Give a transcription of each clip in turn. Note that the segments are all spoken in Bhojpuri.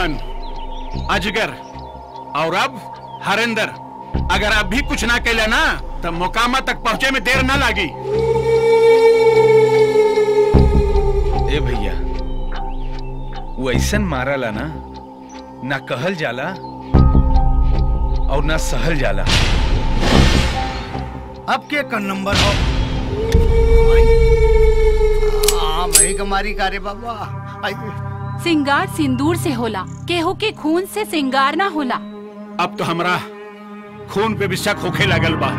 लक्ष्मण अजगर और अब हरेंद्र अगर अब भी कुछ ना कैला ना तो मोकामा तक पहुंचे में देर ना लागी ए भैया वो ऐसन मारला ना ना कहल जाला और ना सहल जाला अब के कर नंबर हो हाँ वही कमारी कारे बाबा आई सिंगार सिंदूर से होला केहू के खून से सिंगार ना होला अब तो हमरा खून पे भी शक होखे लगल बा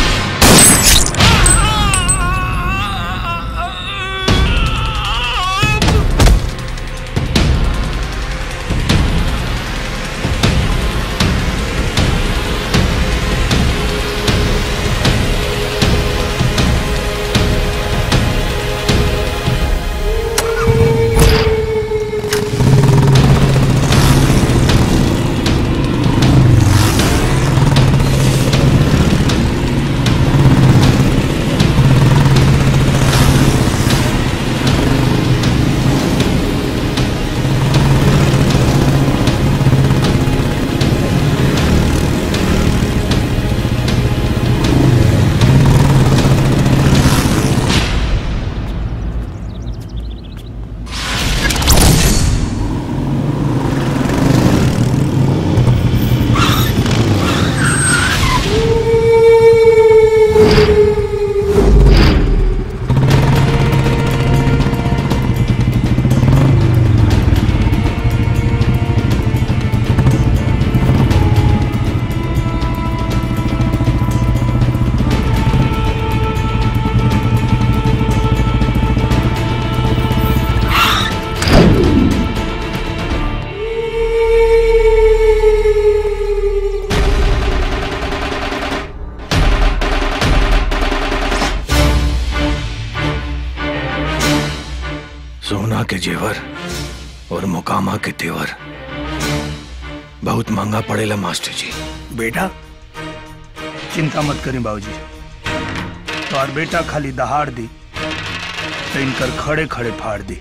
सोना के जेवर और मुकामा के तेवर बहुत महंगा पड़ेला मास्टर जी बेटा चिंता मत करें बाबूजी तो और बेटा खाली दहाड़ दी तो इनकर खड़े खड़े फाड़ दी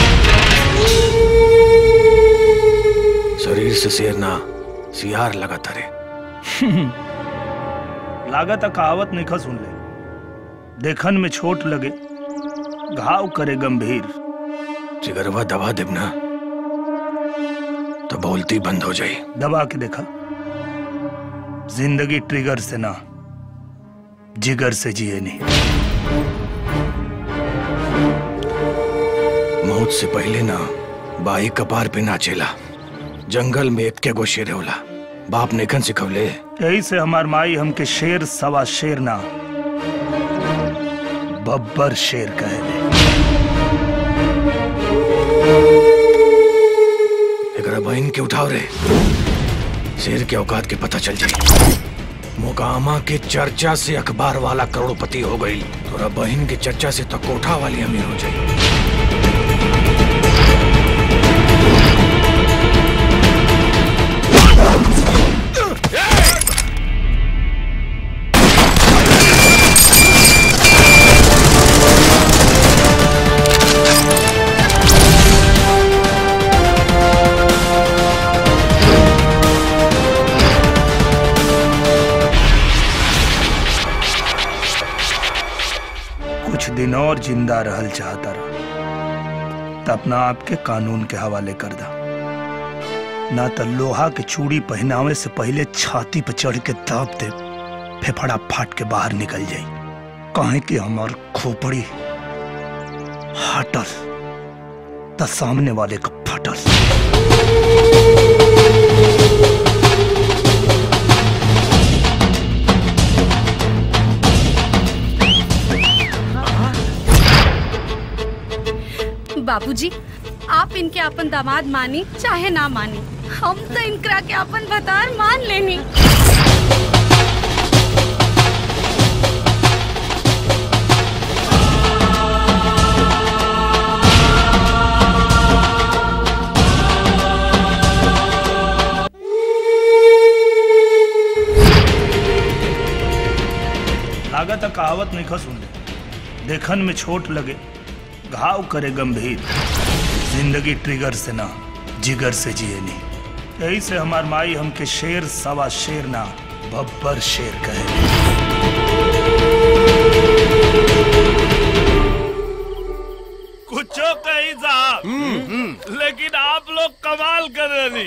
शरीर से शेर ना सियार लगा तरे लागत कहावत नहीं खा सुन ले देखन में छोट लगे घाव करे गंभीर जिगरवा दबा देब ना तो बोलती बंद हो जाई दबा के देखा जिंदगी ट्रिगर से ना जिगर से जिए नहीं मौत से पहले ना बाई कपार पे नाचेला जंगल में एक के गो शेर होला बाप नेखन सिखवले यही से हमार माई हमके शेर सवा शेर ना बब्बर शेर कहे एकरा बहन के उठाओ रे शेर के औकात के पता चल जाई मोकामा के चर्चा से अखबार वाला करोड़पति हो गई तोरा बहन के चर्चा से तो कोठा वाली अमीर हो जाई कुछ दिन और जिंदा रहल चाहता रहा तो अपना आप के कानून के हवाले कर दा ना तो लोहा के चूड़ी पहनावे से पहले छाती पर चढ़ के दाब दे फेफड़ा फाट के बाहर निकल जाई कहे कि हमार खोपड़ी हटल तो सामने वाले का फटल बाबूजी आप इनके अपन दामाद मानी चाहे ना मानी हम तो इनकरा के अपन भतार मान लेनी लागत कहावत नहीं खा सुन ले देखन में छोट लगे घाव करे गंभीर जिंदगी ट्रिगर से ना जिगर से जिए नहीं यही से हमार माई हमके शेर सवा शेर ना बब्बर शेर कहे कुछो कही साहब लेकिन आप लोग कमाल कर रहे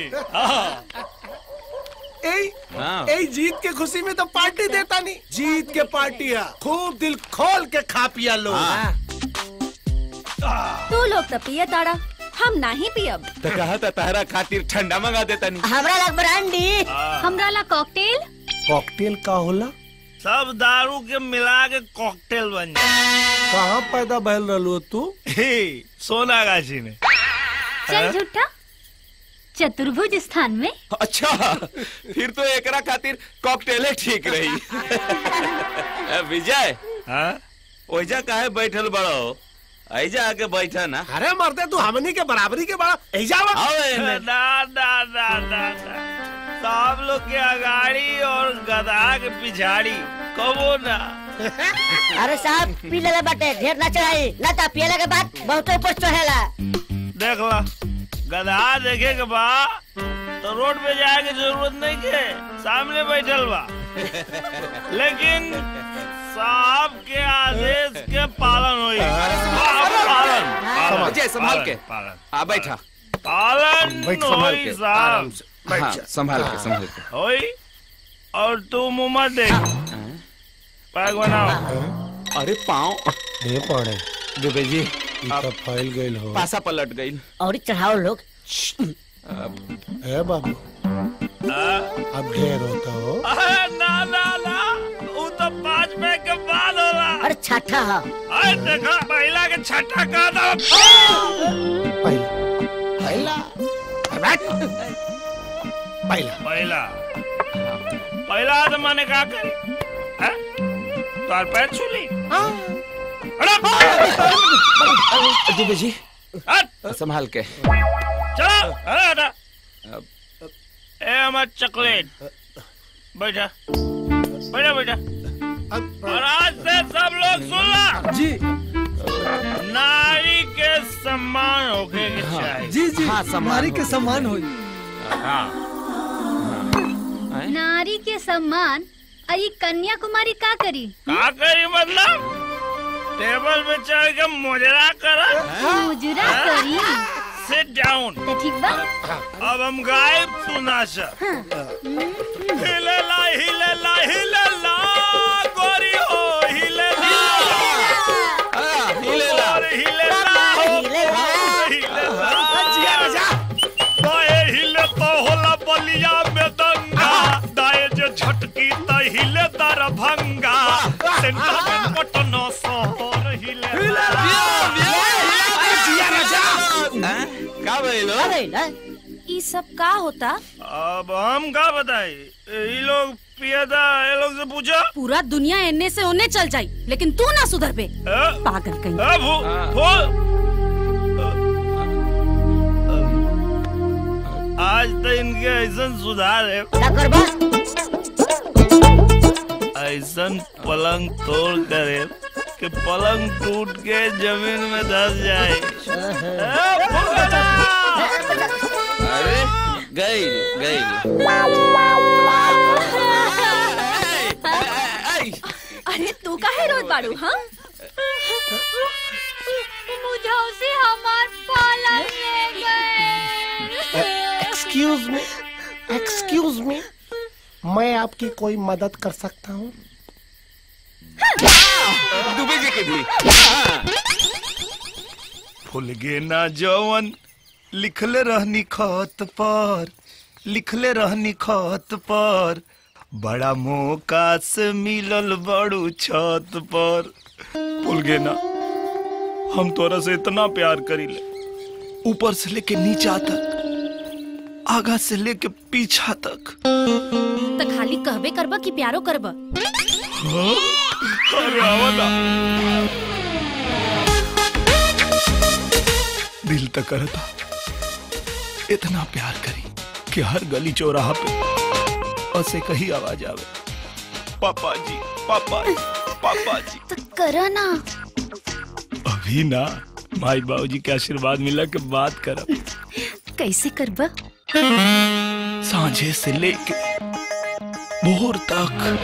ए जीत के खुशी में तो पार्टी देता नहीं जीत के पार्टी है खूब दिल खोल के खा पिया लोग तू लोग तो पिए ताड़ा हम नहीं पियब तो कहा था तारा खातिर ठंडा मंगा देता नहीं हमरा लग ब्रांडी हमरा ला कॉकटेल कॉकटेल का होला सब दारू के मिला के कॉकटेल बन जाए कहाँ पैदा बहल रहो तू हे, सोनागाछी में चल झूठा चतुर्भुज स्थान में अच्छा फिर तो एकरा खातिर कॉकटेल ठीक रही ए, विजय हाँ? ओइजा काहे बैठल बड़ो ऐजा आके बैठा ना अरे मरते तू हमनी के बराबरी के बड़ा एजावा आओ एने। ना ना ना ना ना सब लोग के अगाड़ी और गधा के पिछाड़ी कबो ना अरे साहब पी ले बाटे ढेर ना चढ़ाई ना ता पियला के बाद बहुत ऊपर चढ़ेला देख ला गधा देखे के बा तो रोड पे जाए की जरूरत नहीं के सामने बैठल बा लेकिन साहब के आदेश के पालन होई पालन पालन अजय, संभाल के। पालन आ बैठा पालन बैठ संभाल होई के साहब आराम से हाँ, संभाल के संभाल के होई और तू मुंह मत देख पैक बनाओ अरे पाँव ये पड़े दुबे जी ई तो फैल गइल हो पासा पलट गई और चढ़ाओ लोग ए बाबू अब ढेर होता हो अरे ना ना ना वो तो पाँच पैक के बाद होला अरे छठा हा अरे देखा महिला के छठा का था पहला पहला पहला पहला तो मैंने कहा करी हैं? तार पैर छूली दुबे जी हट संभाल के चलो अरे हटा ए हमार चॉकलेट बैठा बैठा बैठा और आज से सब लोग सुन ला जी नारी के सम्मान होके के चाहिए जी जी हाँ, सम्मान नारी हो। के सम्मान हुई हाँ नारी के सम्मान अरे कन्याकुमारी का करी का करी मतलब टेबल पे चढ़ के मुजरा करा मुजरा करी सिट डाउन तो ठीक बा अब हम गायब तू नाचा हिले ला हिले ला हिले ला गोरी हो हिले ला हिले ला। और हिले ला हो हिले ला। हिले ला बाएं हिले तो होला बलिया में दंगा दाएं जो झटकी तो हिले दरभंगा सेंटर में पटना शहर हिले का भइलो ई सब का होता अब हम का बताई ये लोग पियदा ये लोग से पूछो पूरा दुनिया एने से ओने चल जाई लेकिन तू ना सुधर पे ए? पागल कहीं ए, भू- भू- आज तो इनके ऐसा सुधार है क्या करबा ऐसा पलंग तोड़ करे कि पलंग टूट के जमीन में धस जाए ए, भूखला! अरे गई गई अरे तू काहे रोत बाड़ू हाँ मुझे उसे हमार पालन ले गए एक्सक्यूज मी एक्सक्यूज मी मैं आपकी कोई मदद कर सकता हूँ दुबे जी की भी भूल गे ना जवन लिखले रहनी खत पर लिखले रहनी खत पर बड़ा मौका से मिलल बड़ू छत पर भूल गे ना हम तोरा से इतना प्यार करीले ऊपर से लेके नीचा तक आगा से लेके पीछा तक तो खाली कहबे करबा कि प्यारो करबा अरे आवला दिल तक करता इतना प्यार करी कि हर गली चौराहा पे ऐसे कही आवाज आवे पापा जी पापा जी पापा जी तो करो ना अभी ना माई बाबू जी के आशीर्वाद मिला के बात करब कैसे करबा सांझे से लेके भोर तक